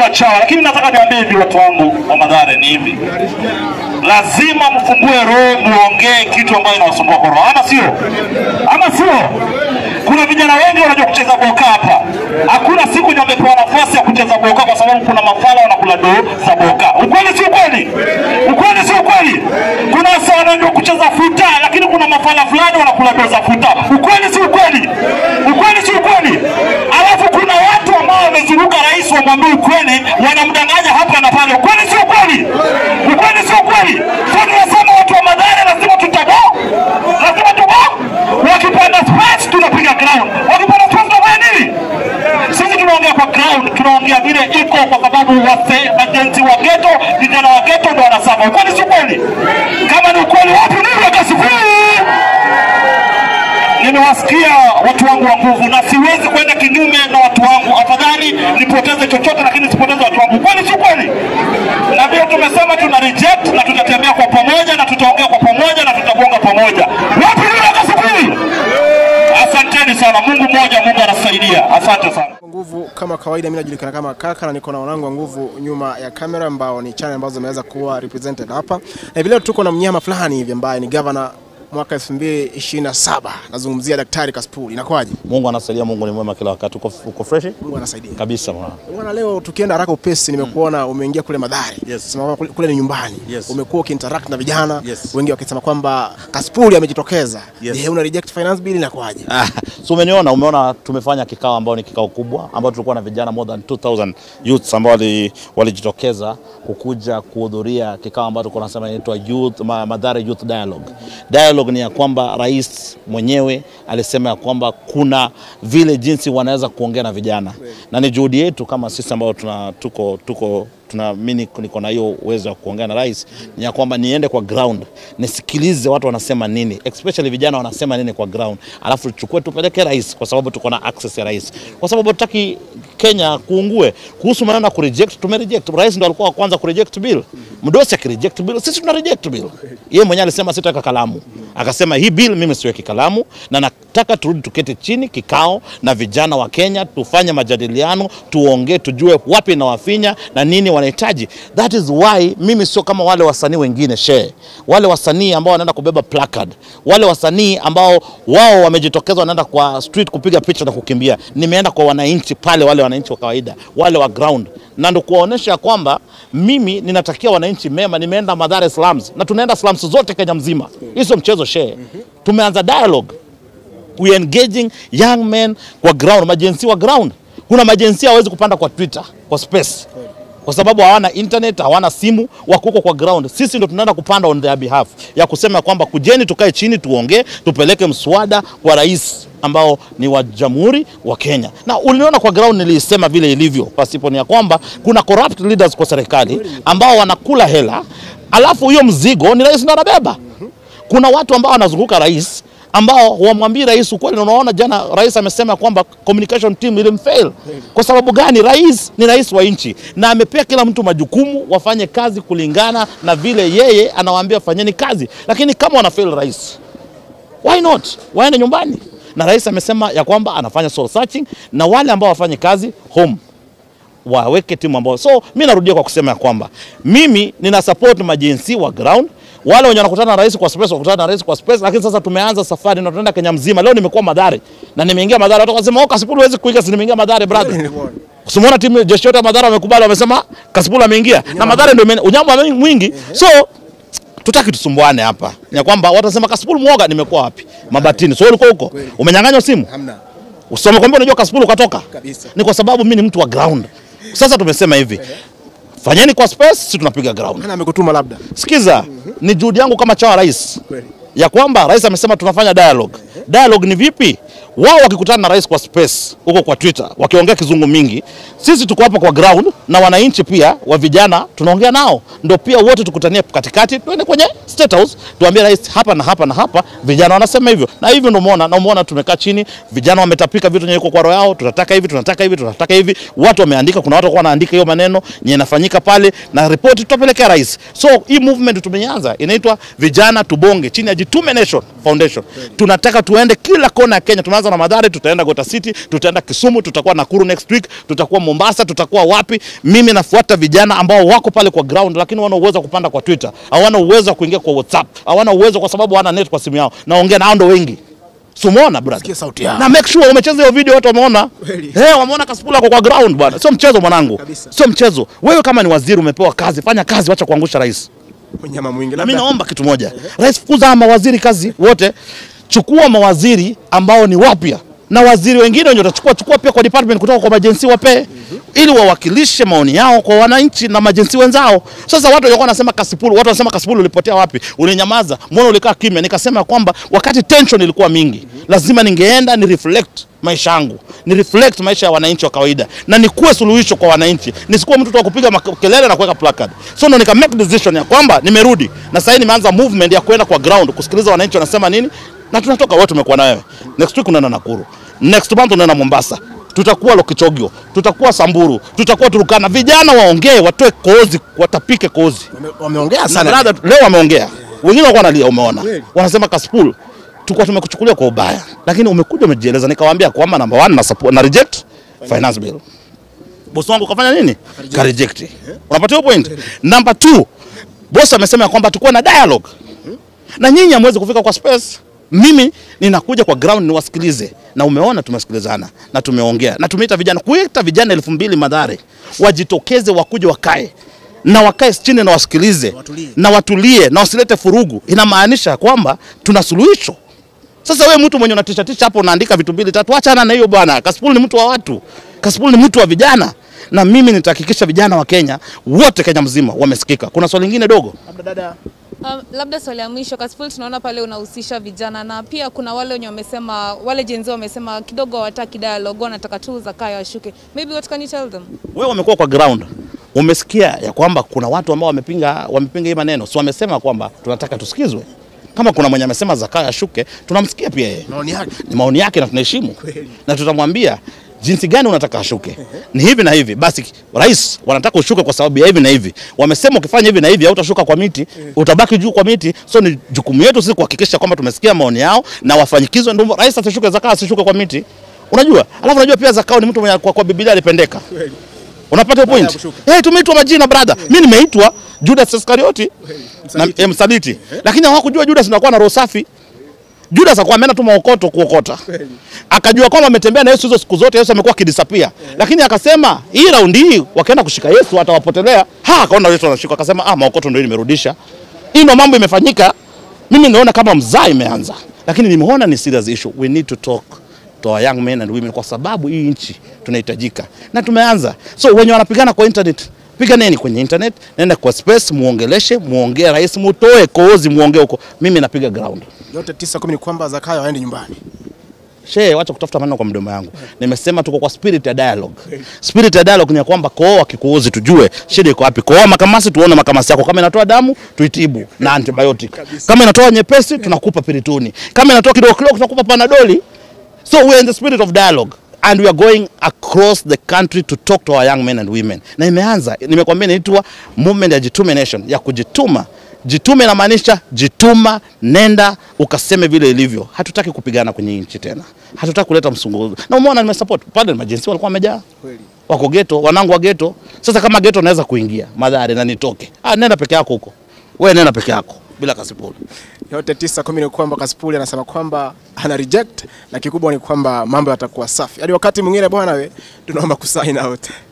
kama chawa, lakini nataka niambie hivi watu wangu wa Mathare ni hivi, lazima mfungue roho, muongee kitu ambayo inawasumbua kwa roho, ama sio? Ama sio? Kuna vijana wengi wanajua kucheza boka hapa. Hakuna siku ndio wamepewa nafasi ya kucheza boka kwa sababu kuna mafala wanakula doo za boka. Ukweli si ukweli? Ukweli si ukweli? Kuna wasa wanajua kucheza futa, lakini kuna mafala fulani wanakula doo za futa. Ukweli si ukweli? Ukweli si ukweli? Alafu kuna watu ambao wamezunguka rais wamwambie ukweli, wanamdanganya hapa na pale. Ukweli si ukweli? Ukweli si ukweli? Sasa tunasema watu wa Mathare lazima tutabo, lazima tubo. Wakipanda space tunapiga ground, wakipanda space tunafanya nini? Sisi tunaongea kwa ground, tunaongea vile iko, kwa sababu wase majenzi wa ghetto, vijana wa ghetto ndio wanasema. Ukweli si ukweli? Kama ni ukweli, wapi nini wakasifuri? nimewasikia watu wangu wa nguvu na siwezi kwenda kinyume na watu wangu. Afadhali nipoteze chochote, lakini sipoteze watu wangu. Kweli si kweli? Na vile tumesema tuna reject na tutatembea kwa pamoja na tutaongea kwa pamoja na tutabonga pamoja. Wapi yule kasubiri? Asanteni sana. Mungu mmoja, Mungu anasaidia. Asante sana. Nguvu kama kawaida, mimi najulikana kama Kaka na niko na wanangu wa nguvu nyuma ya kamera ambao ni channel ambazo zimeweza kuwa represented hapa. Na vile tuko na mnyama fulani hivi ambaye ni governor mwaka 2027 nazungumzia Daktari Kasipul. Inakuwaje? Mungu anasaidia, Mungu ni mwema kila wakati. Uko, uko fresh Mungu anasaidia. kabisa bwana. Bwana, leo tukienda haraka upesi, nimekuona umeingia kule Mathare. Yes. Sema kwamba kule, kule ni nyumbani. Yes. Umekuwa ukiinteract na vijana Yes. wengi wakisema kwamba Kasipul amejitokeza. Yes. Je, una reject finance bill inakuwaje? Ah, so umeniona, umeona tumefanya kikao ambao ni kikao kubwa ambao tulikuwa na vijana more than 2000 youths ambao wali- walijitokeza kukuja kuhudhuria kikao ambao tulikuwa tunasema inaitwa youth Ma- Mathare Youth Dialogue. Dialogue ni ya kwamba rais mwenyewe alisema ya kwamba kuna vile jinsi wanaweza kuongea na vijana, na ni juhudi yetu kama sisi ambao tuna tuko tuko tuna mimi niko na hiyo uwezo wa kuongea na rais, ni ya kwamba niende kwa ground nisikilize watu wanasema nini, especially vijana wanasema nini kwa ground, alafu tuchukue tupeleke rais, kwa sababu tuko na access ya rais, kwa sababu hatutaki Kenya kuungue. Kuhusu maneno ya kureject, tumereject. Rais ndo alikuwa wa kwanza kureject bill. Mdosi akireject bill, sisi tuna reject bill. Yeye mwenyewe alisema sitaweka kalamu, akasema hii bill mimi siweki kalamu, na nataka turudi tuketi chini kikao na vijana wa Kenya, tufanye majadiliano, tuongee, tujue wapi inawafinya na nini wanahitaji. That is why mimi sio kama wale wasanii wengine she, wale wasanii ambao wanaenda kubeba placard, wale wasanii ambao wao wamejitokeza wanaenda kwa street kupiga picha na kukimbia. Nimeenda kwa wananchi pale, wale wananchi wa kawaida, wale wa ground, na ndo kuwaonyesha kwamba mimi ninatakia wananchi mema. Nimeenda Mathare slums na tunaenda slums zote Kenya mzima. Hii sio mchezo she. Tumeanza dialogue we are engaging young men kwa ground, majensi wa ground. Kuna majensi hawezi kupanda kwa Twitter, kwa space kwa sababu hawana internet, hawana simu, wako huko kwa ground. Sisi ndo tunaenda kupanda on their behalf ya kusema kwamba kujeni, tukae chini, tuongee, tupeleke mswada kwa rais ambao ni wa jamhuri wa Kenya. Na uliona kwa ground, nilisema vile ilivyo, pasipo ni ya kwamba kuna corrupt leaders kwa serikali ambao wanakula hela, alafu hiyo mzigo ni rais ndo anabeba. Kuna watu ambao wanazunguka rais ambao wamwambii rais ukweli. Na unaona jana rais amesema kwamba communication team ilimfail. Kwa sababu gani? Rais ni rais wa nchi na amepea kila mtu majukumu, wafanye kazi kulingana na vile yeye anawaambia fanyeni kazi, lakini kama wanafail rais, why not waende nyumbani? Na rais amesema ya kwamba anafanya soul searching na wale ambao wafanye kazi home waweke timu ambao. So mi narudia kwa kusema ya kwamba mimi nina support majinsi wa ground wale wenye wanakutana na rais kwa space wakutana na rais kwa space, lakini sasa tumeanza safari na tunaenda Kenya mzima. Leo nimekuwa Mathare na nimeingia Mathare, watu wakasema oh, Kasipul huwezi kuiga, si nimeingia Mathare brother. Usimuona timu jeshi yote ya Mathare wamekubali, wamesema Kasipul ameingia na Mathare ndio ime- unyama mwingi so tutaki tusumbuane hapa ya kwamba watasema Kasipul mwoga. Nimekuwa wapi? Mabatini. So ulikuwa huko umenyang'anywa simu Hamna. usome kwamba unajua Kasipul ukatoka Kabisa. ni kwa sababu mimi ni mtu wa ground. Sasa tumesema hivi, fanyeni kwa space, sisi tunapiga ground. Nani amekutuma labda? Sikiza, ni juhudi yangu kama chawa rais Kweli. ya kwamba rais amesema tunafanya dialogue. Dialogue ni vipi? Wao wakikutana na rais kwa space huko kwa Twitter wakiongea kizungu mingi, sisi tuko hapa kwa ground na wananchi pia wa vijana tunaongea nao, ndio pia wote tukutanie katikati, tuende kwenye state house tuambie rais hapa na hapa na hapa, vijana wanasema hivyo na hivyo, ndio umeona na umeona tumekaa chini, vijana wametapika vitu yenye iko kwa roho yao, tunataka hivi, tunataka hivi, tunataka hivi, watu wameandika, kuna watu walikuwa wanaandika hiyo maneno yenye inafanyika pale, na ripoti tutapelekea rais. So hii movement tumeanza inaitwa vijana tubonge chini ya Jitume Nation Foundation. Tunataka tuende kila kona ya Kenya, tumeanza tutaanza na Madhari, tutaenda Gota City, tutaenda Kisumu, tutakuwa Nakuru next week, tutakuwa Mombasa, tutakuwa wapi. Mimi nafuata vijana ambao wako pale kwa ground, lakini wana uwezo wa kupanda kwa Twitter, hawana uwezo wa kuingia kwa WhatsApp, hawana uwezo kwa sababu hawana net kwa simu yao. Naongea nao ndo wengi Sumona brother. Sikia sauti yao. Na make sure umecheza hiyo video watu wameona. Kweli. Eh, wameona Kasipul ako kwa ground bwana. Sio mchezo mwanangu. Kabisa. Sio mchezo. Wewe kama ni waziri umepewa kazi, fanya kazi, wacha kuangusha rais. Mnyama mwingi Na mimi labda naomba kitu moja. Rais, fukuza hawa mawaziri kazi wote. Chukua mawaziri ambao ni wapya na waziri wengine wenye utachukua chukua pia kwa department kutoka kwa majensi wapee ili wawakilishe maoni yao kwa wananchi na majensi wenzao. Sasa watu walikuwa wanasema Kasipul, watu wanasema Kasipul ulipotea wapi? Ulinyamaza, mbona ulikaa kimya? Nikasema kwamba wakati tension ilikuwa mingi, lazima ningeenda ni reflect maisha yangu, ni reflect maisha ya wananchi wa kawaida na nikuwe suluhisho kwa wananchi, nisikuwe mtu tu wa kupiga makelele na kuweka placard. So ndo nika make decision ya kwamba nimerudi na sasa nimeanza movement ya kwenda kwa ground kusikiliza wananchi wanasema nini, na tunatoka wote, tumekuwa na wewe. Next week unaenda Nakuru, next month unaenda Mombasa, tutakuwa Lokichogio, tutakuwa Samburu, tutakuwa Turukana. Vijana waongee, watoe kozi, watapike kozi. wame- wameongea Na sana. brother, leo wameongea, wengine walikuwa wanalia, umeona, Kweli. wanasema Kasipul tulikuwa tumekuchukulia kwa ubaya, lakini umekuja umejieleza. Nikawaambia kwamba number one na support, na reject finance bill. Boss wangu kafanya nini? Ka reject. Unapata hiyo point? Number two, boss amesema ya kwamba tukuwe na dialogue na nyinyi hamwezi kufika kwa space. Mimi ninakuja kwa ground niwasikilize, na umeona tumesikilizana na tumeongea na tumeita vijana, kuita vijana elfu mbili Madhare wajitokeze, wakuje wakae na wakae chini na wasikilize Watulie. na watulie na wasilete furugu. Inamaanisha kwamba tuna suluhisho. Sasa wewe mtu mwenye unatisha tisha hapo unaandika vitu mbili tatu, achana na hiyo bwana. Kasipul ni mtu wa watu, Kasipul ni mtu wa vijana, na mimi nitahakikisha vijana wa Kenya wote, Kenya mzima wamesikika. Kuna swali lingine dogo Labda dada Um, labda swali ya mwisho Kasipul, tunaona pale unahusisha vijana na pia kuna wale wenye wamesema wale jenzi wamesema kidogo hawataki dialogue, wanataka tu Zakayo ashuke. Maybe what can you tell them? wewe umekuwa kwa ground umesikia ya kwamba kuna watu ambao wamepinga wamepinga hii maneno, si wamesema kwamba tunataka tusikizwe. Kama kuna mwenye amesema Zakayo ashuke, tunamsikia pia yeye, maoni yake ni maoni yake na tunaheshimu Kweli. na tutamwambia jinsi gani unataka ashuke, ni hivi na hivi. Basi rais wanataka ushuke kwa sababu ya hivi na hivi, wamesema ukifanya hivi na hivi hautashuka kwa miti, utabaki juu kwa miti. So ni jukumu yetu sisi kuhakikisha kwamba tumesikia maoni yao na wafanyikizwe, ndio rais asishuke, Zakayo asishuke kwa miti. Unajua, alafu unajua pia Zakayo ni mtu mwenye kwa, kwa Biblia alipendeka kweli. Unapata hiyo Baada ya point? kushuka. Eh, tumeitwa majina brother. Mimi nimeitwa Judas Iskarioti na Msaliti. eh, msaliti. Lakini hawakujua Judas anakuwa na roho safi. Judas akawa ameenda tu maokoto kuokota. Kweli. Akajua kwamba ametembea na Yesu hizo siku zote, Yesu amekuwa akidisappear. Lakini akasema hii raundi hii wakienda kushika Yesu atawapotelea. Ha, akaona Yesu anashika akasema ah, maokoto ndio nimerudisha. Hii ndio mambo imefanyika. Mimi naona kama mzaa imeanza. Lakini nimeona ni serious issue. We need to talk to our young men and women kwa sababu hii nchi tunahitajika na tumeanza. So wenye wanapigana kwa internet, piganeni kwenye internet, nenda kwa space, muongeleshe, muongee rais, mutoe kozi, muongee huko. Mimi napiga ground. yote tisa kumi ni kwamba Zakayo haendi nyumbani. She, wacha kutafuta maneno kwa mdomo yangu. Nimesema tuko kwa spirit ya dialogue. Spirit ya dialogue ni ya kwamba kooa kikuuzi, tujue shida iko wapi. Kooa makamasi, tuone makamasi yako. Kama inatoa damu, tuitibu na antibiotic. Kama inatoa nyepesi, tunakupa pirituni. Kama inatoa kidogo kidogo, tunakupa panadoli. So we are in the spirit of dialogue and we are going across the country to talk to our young men and women. Na imeanza, nimekwambia inaitwa movement ya Jitume Nation, ya kujituma. Jitume inamaanisha jituma, nenda ukaseme vile ilivyo. Hatutaki kupigana kwenye nchi tena, hatutaki kuleta msunguzo. Na umeona nimesupport pale, majensi walikuwa wamejaa Kweli. wako geto, wanangu wa geto. Sasa kama geto naweza kuingia Madhare na nitoke, ah, nenda peke yako huko, wewe nenda peke yako bila Kasipul. Yote tisa kumi ni kwamba Kasipul anasema kwamba ana reject na kikubwa ni kwamba mambo yatakuwa safi. Hadi wakati mwingine bwana, we tunaomba kusign out.